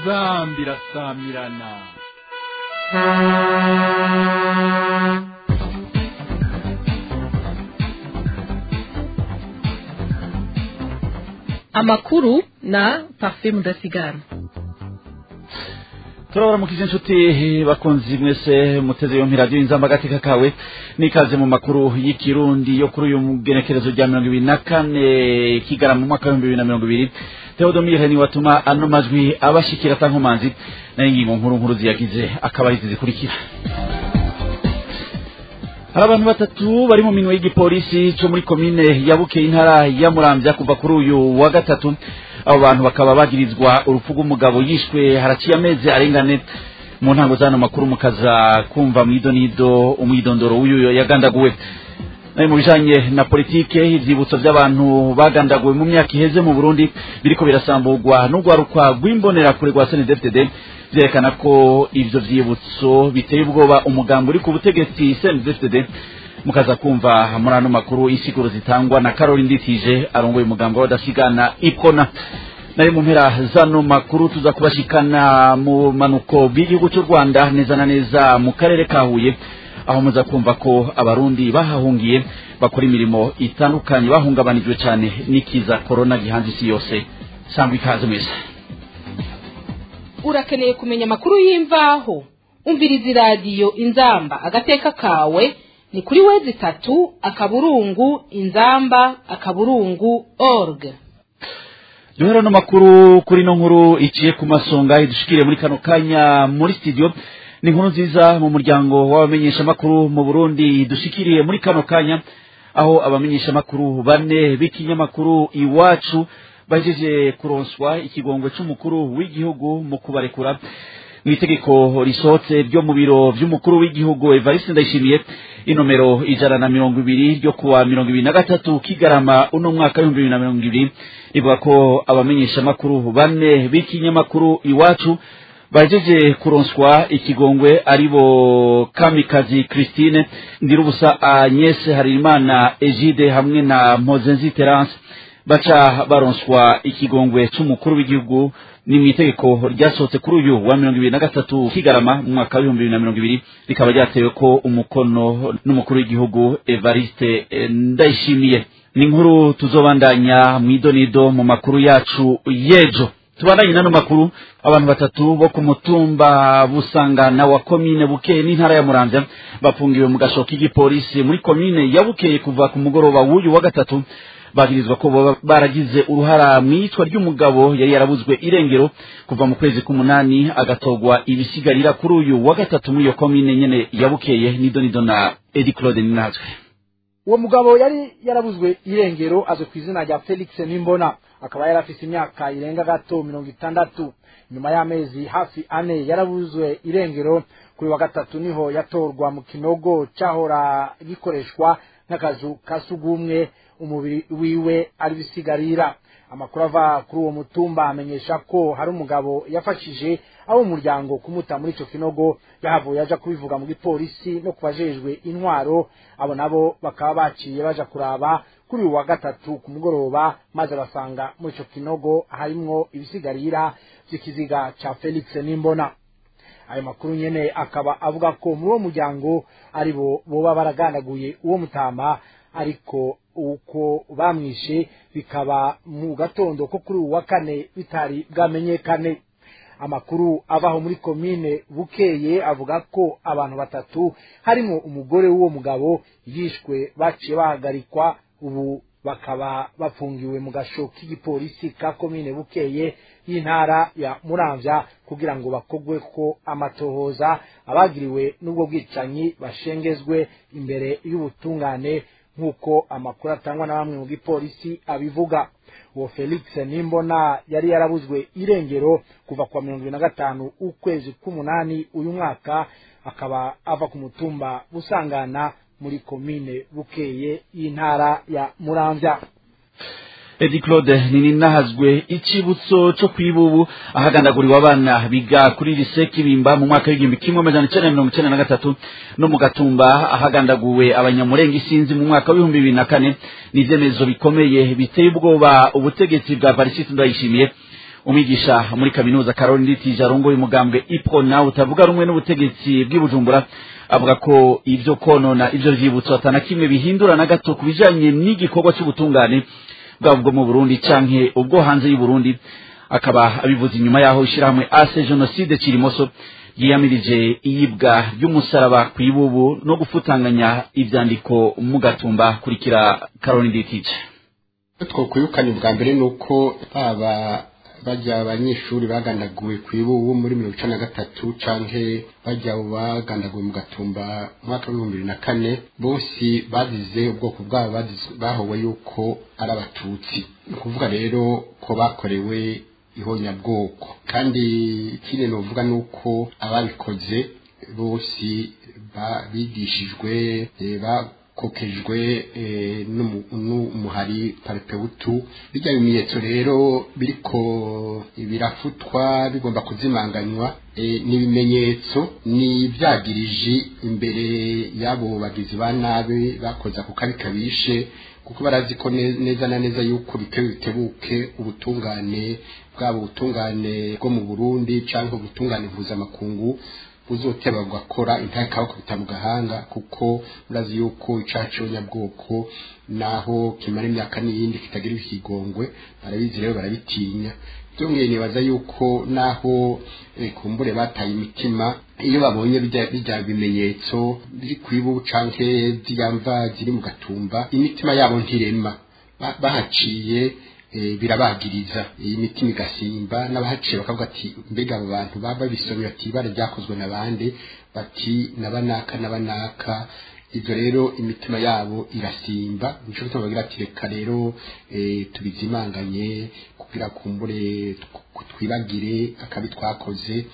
inzambi irasamirana amakuru na parfait mudasigana turabaramukije inshuti bakunzi mwese muteze yompi radiyo inzamba agateka kawe n'ikaze mu makuru y'ikirundi yo kuri uyu mugenekerezo rya mirongo ibiri na kane kigara mu mwaka w'ibihumbi bibiri na mirongo ibiri teodomire ni watuma ano majwi abashikira atankomanzi nayo ingingo nkuru nkuru ziyagize akaba arizi zikurikira hari abantu batatu bari mu minwe y'igipolisi cyo muri komine ya bukeye intara ya muramvya kuva kuri uyu wa gatatu abo bantu bakaba bagirizwa urupfu rw'umugabo yishwe haraciye amezi arengane mu ntango z'ano makuru mukaza kumva mwidonido umwidondoro w'uyu yagandaguwe nayo mu bijanye na politike ivyibutso vy'abantu bagandaguwe mu myaka iheze mu burundi biriko birasamburwa n'urwarukwa rw'imbonerakure rwa snedfdd vyerekana ko ivyo vyibutso biteye ubwoba umugambi uri ku butegetsi snedfdd mukaza kumva muri ano makuru insiguro zitangwa na karori nditije arongoye umugambi w'abadasigana ipona nayo mu mpera zano makuru tuza kubashikana mu manuko bw'igihugu cy'u rwanda neza na neza mu karere ka huye aho muza kumva ko abarundi bahahungiye bakora imirimo itandukanye bahungabanijwe cyane n'ikiza korona gihanze isi yose sangwa ikaze mwese urakeneye kumenya amakuru y'imvaho umviriza iradiyo inzamba agateka kawe ni kuri wezi itatu akaburungu inzamba akaburungu org duhera no makuru kuri no nkuru iciye ku masonga idushikire muri kano kanya muri studio ni inkuru nziza mu muryango w'abamenyeshamakuru mu burundi dushikiriye muri kano kanya aho abamenyeshamakuru bane b'ikinyamakuru iwacu bajeje kuronswa ikigongwe c'umukuru w'igihugu mu kubarekura mu itegeko risohotse ryo mu biro vy'umukuru w'igihugu evariste ndayishimiye inomero ijana na mirongo ibiri ryo kuwa mirongo ibiri na gatatu kigarama uno mwaka w'ibihumbi bibiri na mirongo ibiri rivuga ko abamenyeshamakuru bane b'ikinyamakuru iwacu bajeje kuronswa ikigongwe aribo kamikazi christine ndirubusa agnes harimana egide hamwe na mpozenzi terence baca baronswa ikigongwe c'umukuru w'igihugu ni mu itegeko ryasohotse kuri uyu wa mirongo ibiri na gatatu kigarama mu mwaka w'ibihumbi bibiri na mirongo ibiri rikaba ryatewe ko umukono n'umukuru w'igihugu evariste ndayishimiye ni inkuru tuzobandanya mu idonido mu makuru yacu y'ejo tubandanye n'ano makuru abantu batatu bo ku mutumba busangana wa komine bukeye n'intara ya muramvya bafungiwe mu gashoka k'igipolisi muri komine ya bukeye kuva ku mugoroba w'uyu wa gatatu bagirizwa ko baba baragize uruhara mu iyicwa ry'umugabo yari yarabuzwe irengero kuva mu kwezi k'umunani agatogwa ibisigarira kuri uyu wa gatatu muri iyo komine nyene yabukeye nidonido na edi claude ninazwe uwo mugabo yari yarabuzwe irengero azwi ku izina rya felix nimbona akaba yari afise imyaka irenga gato mirongo itandatu nyuma y'amezi hafi ane yarabuzwe irengero kuri wa gatatu niho yatorwa mu kinogo cahora gikoreshwa nk'akazu ka sugumwe umubiri wiwe ari bisigarira amakuru ava kuri uwo mutumba amenyesha ko hari umugabo yafashije abo umuryango kumuta muri ico kinogo yahavuye aja kubivuga mu gipolisi no kubajejwe intwaro abo nabo bakaba baciye baja kuraba kuri uyu wa gatatu ku mugoroba maze basanga muri ico kinogo harimwo ibisigarira vy'ikiziga ca felix nimbona ayo makuru nyene akaba avuga ko muri uwo muryango aribo boba baragandaguye uwo mutama ariko uko bamwishe bikaba mu gatondo ko kuri uwu wa kane bitari bwamenyekane amakuru avaho muri komine bukeye avuga ko abantu batatu harimo umugore w'uwo mugabo yishwe baciye bahagarikwa ubu bakaba bafungiwe mu gasho k'igipolisi ka komine bukeye y'intara ya muramvya kugira ngo bakogwe ko amatohoza abagiriwe n'ubwo bwicanyi bashengezwe imbere y'ubutungane nk'uko amakuru atangwa na bamwe mu gipolisi abivuga uwo felix nimbona yari yarabuzwe irengero kuva kwa mirongo ibiri na gatanu ukwezi k'umunani uyu mwaka akaba ava ku mutumba busangana muri komine bukeye y'intara ya muramvya edi claude ninahazwe icibutso co kwibubu ahagandaguriwe abana biga kuri lise kibimba mu mwaka w'igihumbi kimwe amajana icenda na mirongo icenda na gatatu no mu gatumba ahagandaguwe abanyamurenga isinzi mu mwaka w'ibihumbi bibiri na kane ni ivyemezo bikomeye biteye ubwoba ubutegetsi bwa varisiti ndayishimiye umwigisha muri kaminuza Caroline Nditije arongoye umugambwe Iprona utavuga rumwe n'ubutegetsi bw'ibujumbura avuga ko ivyo konona ivyo vyibutso atana kimwe bihindura na gato ku bijanye n'igikorwa c'ubutungane bwaba ubwo mu Burundi canke ubwo hanze y'u Burundi akaba abivuze inyuma yaho ishirahamwe ase genocide kirimoso yiyamirije iyibwa ry'umusaraba ku ibubu no gufutanganya ivyandiko mu gatumba kurikira Caroline Nditije twokwirukana ubwa mbere ni uko baba bajya abanyeshuri bagandaguwe ku ibubu muri mirongo icenda na gatatu canke bajya bagandaguwe mu gatumba mu mwaka w'ibihumbi bibiri na kane bose bazize ubwoko bwabo bazize- bahowe yuko ari abatutsi ni ukuvuga rero ko bakorewe ihonyabwoko kandi ikindi novuga ni uko ababikoze bose ba- bigishijwe eh, bakokejwe eh, n'umu- n'umuhari paripewutu bijya bimenyetso rero biriko birafutwa bigomba kuzimanganywa eh, ni ibimenyetso ni ibyagiriji imbere y'abo bagizi ba nabi bakoze ako kabi kabishe kuko barazi ko ne- neza na neza yuko bitewe bitebuke ubutungane bwabo ubutungane bwo mu Burundi cyangwa ubutungane mpuzamakungu buzoteba bugakora intare kabakubita mu gahanga kuko murazi yuko icaha cy'abanyabwoko naho kimara imyaka n'iyindi kitagira ikigongwe barabizi rero barabitinya byongeye nibaza yuko naho eh, kumbure bataye imitima iyo babonye bijya bijya bimenyetso biri kwibu canke ziyamva ziri mu gatumba imitima yabo ntirema Ba- bahaciye eh, birabagiriza iyi mitima igasimba n'abahaciye bakavuga ati mbega abo bantu baba bisomye bati ibara ryakozwe n'abandi bati nabanaka nabanaka ibyo rero imitima yabo irasimba nico gituma bagira ati reka rero eh, tubizimanganye kugira kumbure tw- twibagire akabi twakoze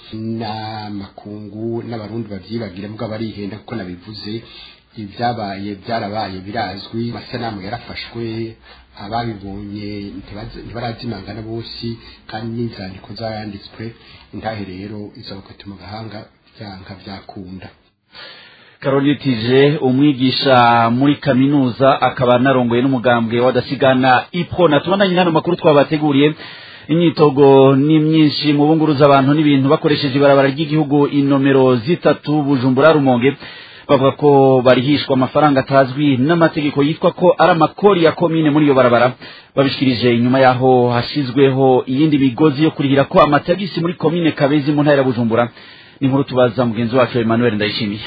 n'amakungu n'abarundi bavyibagire mugabo barihenda kuko nabivuze ibyabaye byarabaye birazwi amasanamu yarafashwe ababibonye ntibazi- ntibarazimangana bose kandi n'inzandiko zaranditswe intahe rero izabakati mu gahanga byanka byakunda Caroline Tije umwigisha muri kaminuza akaba narongoye n'umugambwe wadasigana Iprona tubandanye hano makuru twabateguriye imyitogo ni myinshi mu bunguruza abantu n'ibintu bakoresheje ibarabara ry'igihugu inomero zitatu Bujumbura Rumonge bavuga ko barihishwa amafaranga atazwi n'amategeko yitwa ko ari amakori ya komine muri iyo barabara babishikirije inyuma yaho hashizweho iyindi migozi yo kurihira ko amatagisi muri komine Kabezi mu ntara ya Bujumbura ni nkuru tubaza mugenzi wacu Emmanuel Ndayishimiye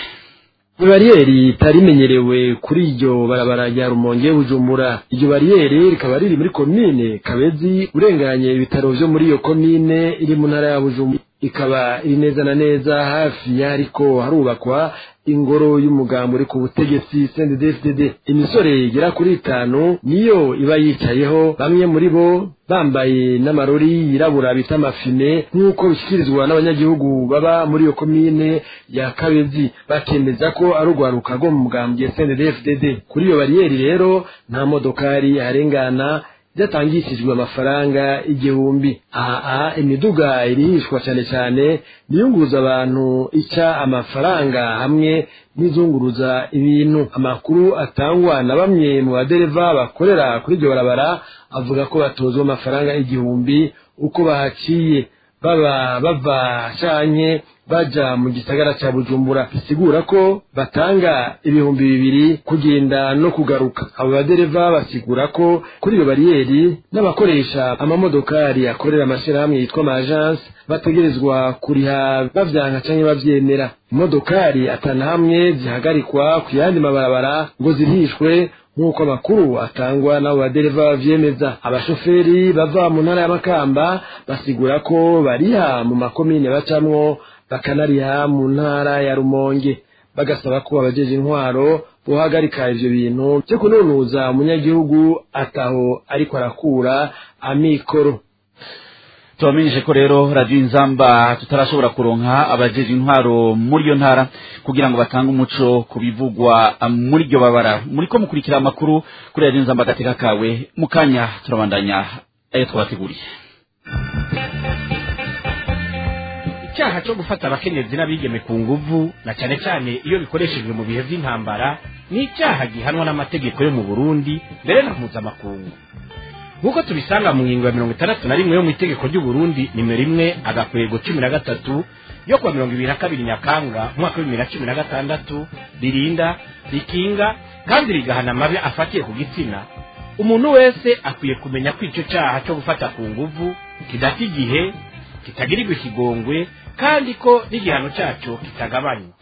bariyeri itari imenyerewe kuri iryo barabara rya rumonge bujumbura iryo bariyeri rikaba riri muri komine kabezi urenganye ibitaro vyo muri iyo komine iri mu ntara ya bujumbura ikaba iri neza na neza hafi y'ariko harubakwa ingoro y'umugambi uri ku butegetsi CNDD-FDD imisore igera kuri itanu niyo iba yicayeho bamwe muri bo bambaye n'amarori yirabura bita amafine nk'uko bishyikirizwa n'abanyagihugu baba muri iyo komine ya kabezi bakemeza ko ari urwaruka rwo mu mugambwe CNDD-FDD kuri iyo bariyeri rero nta modokari harengana byatangishijwe amafaranga igihumbi aha imiduga irihishwa cyane cyane niyunguruza abantu ica amafaranga hamwe n'izunguruza ibintu amakuru atangwa na bamwe mu badereva bakorera kuri iryo barabara avuga ko batozwa amafaranga igihumbi uko bahaciye baba bava canke baja mu gisagara ca bujumbura bisigura ko batanga ibihumbi bibiri kugenda no kugaruka abo badereva basigura ko kuri iyo bariyeri n'abakoresha amamodokari akorera amashirahamwe yitwa amajanse bategerezwa kuriha bavyanka canke bavyemera imodokari atana hamwe zihagarikwa ku yandi mabarabara ngo zirihishwe nk'uko amakuru atangwa n'abo badereva bavyemeza abashoferi bava mu ntara y'amakamba basigura ko bariha mu makomine bacamwo bakanariha mu ntara ya rumonge bagasaba ko abajeje intwaro bohagarika ivyo bintu vyo kununuza umunyagihugu ataho ariko arakura amikoro tubamenyeshe ko rero radiyo inzamba tutarashobora kuronka abajeje intwaro muri iyo ntara kugira ngo batange umuco ku bivugwa muri iryo babara muri ko mukurikira amakuru kuri radiyo inzamba agateka kawe mu kanya turabandanya ayo twabateguriye icyaha cyo gufata abakenyezi n'abigeme ku nguvu na cyane cyane iyo bikoreshejwe mu bihe by'intambara ni icyaha gihanwa n'amategeko yo mu burundi mbere na mpuzamakungu nk'uko tubisanga mu ngingo ya mirongo itandatu na rimwe yo mu itegeko ry'uburundi nimero imwe agakwego cumi na gatatu yo kuwa mirongo ibiri na kabiri nyakanga umwaka w'ibibiri na cumi na gatandatu ririnda rikinga kandi rigahana amabi afatiye ku gitsina umuntu wese akwiye kumenya ko icyo cyaha cyo gufata ku nguvu kidata igihe kitagirirwa ikigongwe kandi ko n'igihano cyacyo kitagabanywa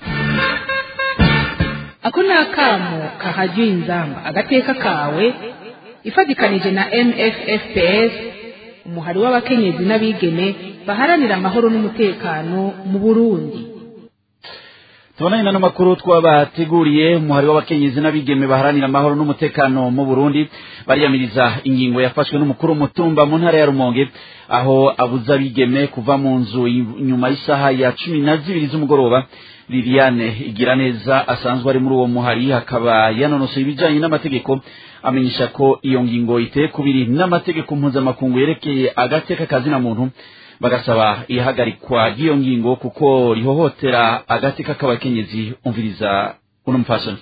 ako ni akamo kahajya inzamba agateka kawe ifatikanije na mffps umuhari w'abakenyezi n'abigeme baharanira amahoro n'umutekano mu burundi tubonanye n'ano makuru twabateguriye umuhari w'abakenyezi n'abigeme baharanira amahoro n'umutekano mu burundi bariyamiriza ingingo yafashwe n'umukuru w'umutumba mu ntara ya rumonge aho abuza abigeme kuva mu nzu nyuma y'isaha ya cumi na zibiri z'umugoroba liliane igira neza asanzwe ari muri uwo muhari hakaba yanonosoye ibijyanye n'amategeko amenyesha ko iyo ngingo iteye kubiri n'amategeko mpuzamakungu yerekeye agateka kazina muntu bagasaba ihagarikwa ry'iyo ngingo kuko rihohotera agateka k'abakenyezi umviriza uno mufasoni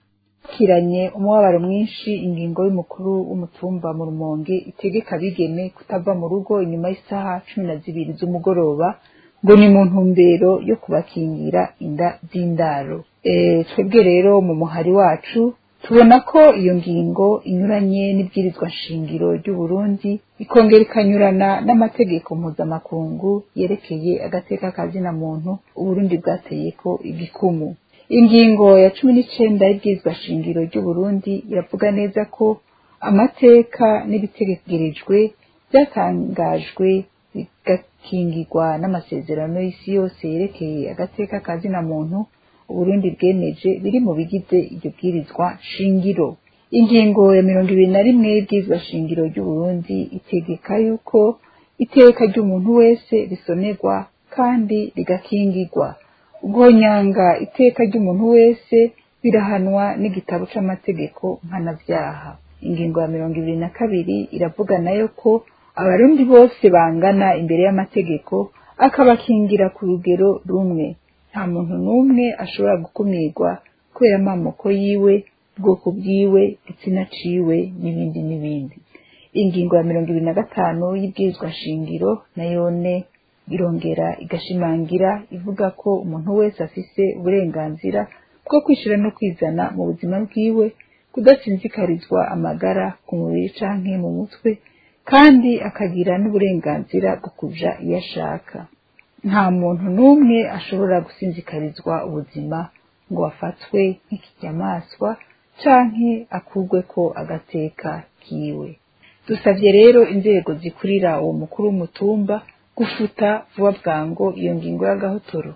kiranye umubabaro mwinshi ingingo y'umukuru w'umutumba mu rumonge itegeka abigeme kutava mu rugo inyuma y'isaha cumi na zibiri z'umugoroba ngo ni mu ntumbero yo kubakingira inda z'indaro twebwe rero mu muhari wacu tubona ko iyo ngingo inyuranye n'ibwirizwa nshingiro ry'uburundi ikongera ikanyurana n'amategeko mpuzamakungu yerekeye agateka kazina muntu uburundi bwateye ko igikumu ingingo ya cumi n'icenda y'ibwirizwa shingiro ry'uburundi iravuga neza ko amateka n'ibitegerejwe byatangajwe bigakingirwa n'amasezerano y'isi yose yerekeye agateka kazina muntu uburundi bwemeje biri mu bigize iryo bwirizwa shingiro ingingo ya mirongo ibiri na rimwe y'ibwirizwa shingiro ry'uburundi itegeka yuko iteka ry'umuntu wese risonerwa kandi rigakingirwa guhonyanga iteka ry'umuntu wese birahanwa n'igitabo c'amategeko mpanavyaha ingingo ya mirongo ibiri na kabiri iravuga nayo ko abarundi bose bangana imbere y'amategeko akabakingira ku rugero rumwe nta muntu n'umwe ashobora gukumirwa kubera amamoko yiwe ubwoko bwiwe igitsina ciwe n'ibindi n'ibindi ingingo ya mirongo ibiri na gatanu y'ibwirizwa shingiro nayone irongera igashimangira ivuga ko umuntu wese afise uburenganzira bwo kwishira no kwizana mu buzima bwiwe kudasinzikarizwa amagara ku mubiri canke mu mutwe kandi akagira n'uburenganzira bwo kuja iyo ashaka nta muntu n'umwe ashobora gusinzikarizwa ubuzima ngo afatwe nk'ikijyamaswa canke akurwe ko agateka kiwe dusavye rero inzego zikurira uwo mukuru w'umutumba gufuta vuba bwango iyo ngingo y'agahotoro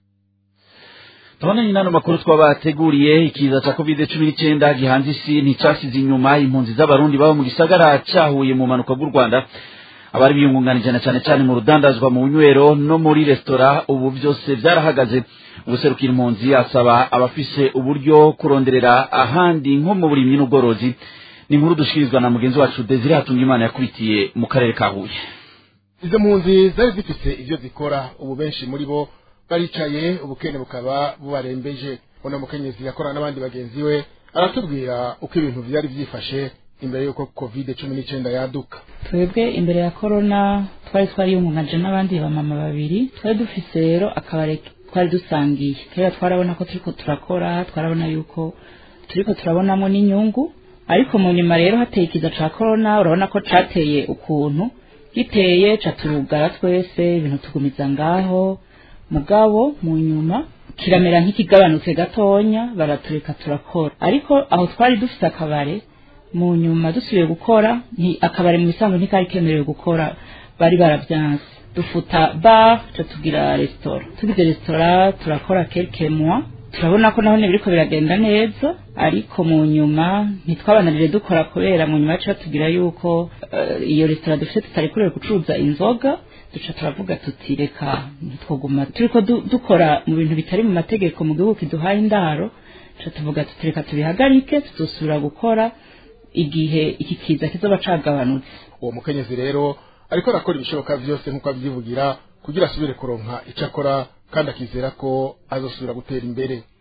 tubonanye n'ano makuru twabateguriye ikiza ca covid cumi n'icyenda gihanze isi nticasize inyuma impunzi z'abarundi baba mu gisagara cahuye mu mpanuka bw'u rwanda abari biyungunganije na cyane cyane mu rudandazwa mu bunywero no muri resitora ubu byose byarahagaze ubuserukira impunzi asaba abafise uburyo kuronderera ahandi nko mu burimyi n'ubworozi ni inkuru dushikirizwa na mugenzi wacu desire hatungimana yakubitiye mu karere ka huye izo mpunzi zari zifise ivyo zikora ubu benshi muri bo baricaye ubukene bukaba bubarembeje uno mukenyezi yakorana n'abandi bagenzi we aratubwira uko ibintu vyari vyifashe imbere y'uko covid cumi n'icenda yaduka twebwe imbere ya korona twari twariyungungaje n'abandi bamama babiri twari dufise rero akabare twari dusangiye kera twarabona ko turiko turakora twarabona yuko turiko turabonamo n'inyungu ariko mu nyuma rero hateye ikiza ca korona urabona ko cateye ukuntu giteye caturugara twese ibintu tugumiza ngaho mugabo mu nyuma kiramera nk'ikigabanutse gatonya baratureka turakora ariko aho twari dufite akabare mu nyuma dusubiye gukora nti akabare mu bisanzwe ntikari kemerewe gukora bari baravyanse dufuta bar ca tugira resitora tugize resitora turakora quelques mois turabona ko naho biriko biragenda neza ariko mu nyuma ntitwabananire dukora kubera mu nyuma yacu batubwira yuko uh, iyo resitora dufite tutarekurewe gucuruza inzoga duca turavuga tuti reka ntitwoguma turiko dukora mu bintu bitari mu mategeko mu gihugu kiduhaye indaro duca tuvuga tuti reka tubihagarike tuzosubira gukora igihe iki kiza kizoba cagabanutse uwo mukenyezi rero ariko arakora ibishoboka vyose nk'uko avyivugira kugira asubire kuronka ico akora kandi akizera ko azosubira gutera imbere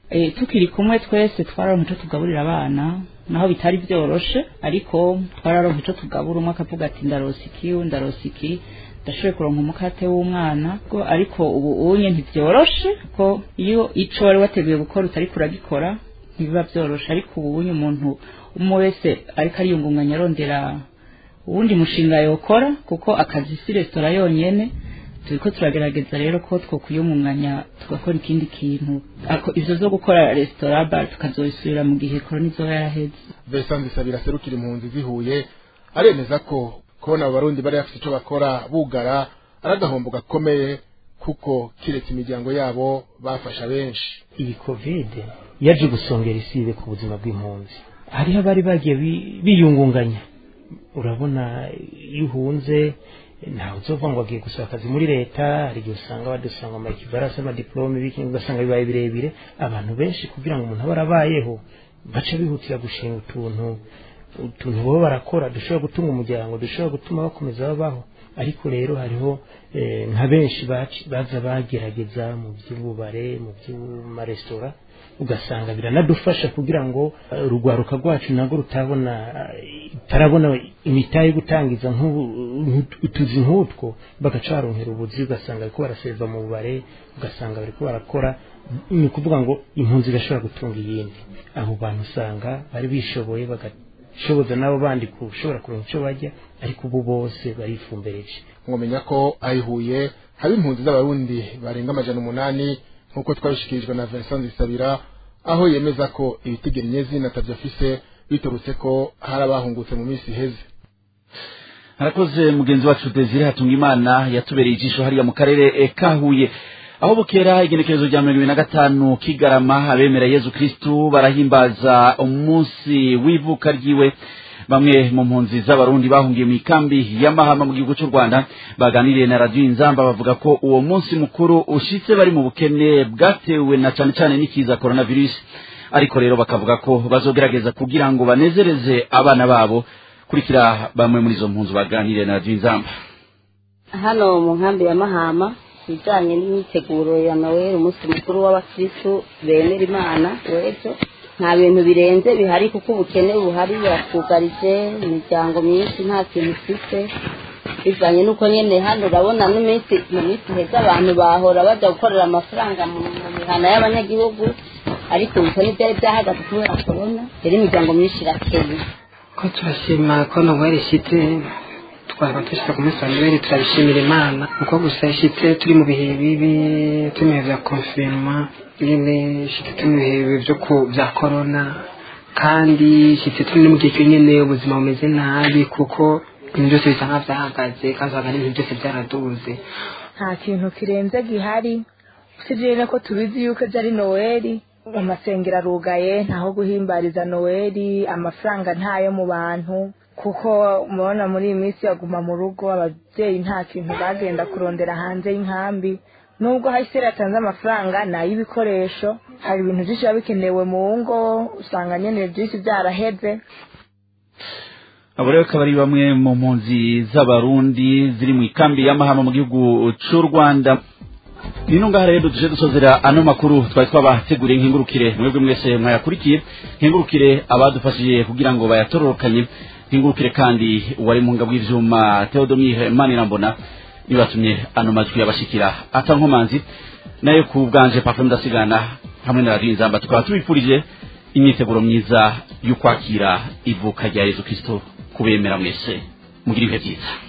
e, tukiri kumwe twese twararonka ico tugaburira abana naho bitari byoroshe ariko twararonka ico tugabura umwe akavuga ati ndarosa iki undi ndarosa iki ndashoboye kuronka umukate w'umwana ko ariko ubu unye ntivyoroshe ko iyo ico wari wateguye gukora utariko uragikora ntibiba byoroshe ariko ubu unye umuntu umwe wese ariko ariyungunganya arondera uwundi mushinga yokora kuko akazi si resitora yonyene turiko turagerageza rero ko twokwiyumunganya tugakora ikindi kintu ako ivyo zo gukora resitora bar tukazobisubira mu gihe korona izoba yaraheze Vincent Bisabira serukira impunzi zihuye aremeza ko kubona abo barundi bari bafite icyo bakora bugara ari agahombo gakomeye kuko kiretse imiryango yabo bafasha benshi iyi kovide yaje gusongera isibe ku buzima bw'impunzi hariho abari bagiye bi- biyungunganya urabona iyo uhunze ntawe uzova ngo agiye gusaba akazi muri leta hari igihe usanga badusanga ama ekivarasi amadiplome biki ugasanga bibaye birebire abantu benshi kugira ngo umuntu abe arabayeho baca bihutira gushinga utuntu utuntu baba barakora dushobora gutunga umuryango dushobora gutuma bakomeza babaho ariko rero hariho eh, nka benshi baci- baza bagerageza mu by'ububare mu by'amaresitora ugasanga biranadufasha kugira ngo eh, urugwaruka rwacu nabwo rutabona eh, tarabona imitahe yo gutangiza nk'ubu- nk'utu- utuzi nk'utwo bagaca baronkera ubuzi ugasanga bariko baraseva mu bubare ugasanga bariko barakora ni ukuvuga ngo impunzi igashobora gutunga iyindi abo bantu usanga bari bishoboye bagashoboza n'abo bandi gushobora kuronka icyo bajya ariko ubu bose barifumbereje mwamenya ko ayihuye haba impunzi z'abarundi barenga amajana umunani nk'uko twabishikirijwe na Vincent Bisabira aho yemeza ko ibitigiri nyezina atavyo afise biturutse ko hari abahungutse mu minsi iheze harakoze mugenzi wacu desire hatungimana yatubereye ijisho hariya mu karere eh, ka huye aho bukera igenekerezo rya mirongo ibiri na gatanu kigarama abemera yezu kristu barahimbaza umunsi w'ivuka ryiwe bamwe mu mpunzi z'abarundi bahungiye mu ikambi y'amahama mu gihugu cy'u rwanda baganiriye na radiyo inzamba bavuga ko uwo munsi mukuru ushitse bari mu bukene bwatewe na cane cane n'ikiza coronavirus ariko rero bakavuga ko bazogerageza kugira ngo banezereze abana babo kurikira bamwe muri izo mpunzi baganiriye na radiyo inzamba hano mu nkambi ya mahama ibijyanye n'imyiteguro ya noel umunsi mukuru w'abakirisitu bemera imana w'ejo nta bintu birenze bihari kuko ubukene buhari buratwugarije imiryango myinshi nta kintu ifite bivanye n'uko nyine hano urabona n'iminsi mu minsi heza abantu bahora bajya gukorera amafaranga mu mu mihana y'abanyagihugu ariko ubukene byari byahagaze kubera korona rero imiryango myinshi irakeye ko turashima ko noweli ishyitse twaba dushyize ku munsi wa noweli turabishimira imana kuko gusa ishyitse turi mu bihe bibi turi mu bihe bya konfirima nyine ishyitse turi mu bihe bibi byo ku bya korona kandi ishyitse turi no mu gihe cyonyine ubuzima bumeze nabi kuko ibintu byose bisa nk'aho byahagaze kandi usanga n'ibintu byose byaraduze nta kintu kirenze gihari usibye ko tubizi yuko ejo ari noweli amasengero arugaye ntaho guhimbariza noweli amafaranga ntayo mu bantu kuko mubona muri iyi minsi yaguma mu rugo ababyeyi nta kintu bagenda kurondera hanze y'inkambi nubwo hasi yatanze amafaranga ni ay'ibikoresho hari ibintu byinshi biba bikenewe mu ngo usanga nyine byinshi byaraheze abo rero akaba ari bamwe mu mpunzi z'abarundi ziri mu ikambi y'amahama mu gihugu cy'u rwanda nino ngaha rero tuje dusozera ano makuru twari twabateguriye nkingurukire mwebwe mwese mwayakurikiye nkingurukire abadufashije kugira ngo bayatororokanye nkingurukire kandi uwari mu ngabo bw'ivyuma Theodomire Manirambona nibatumye ano majwi yabashikira atankomanzi nayo ku bwanje Parfum ndasigana hamwe na Radio Inzamba tukaba tubifurije imyiteguro myiza y'ukwakira ivuka rya Yezu Kristo kubemera mwese mugira ibihe byiza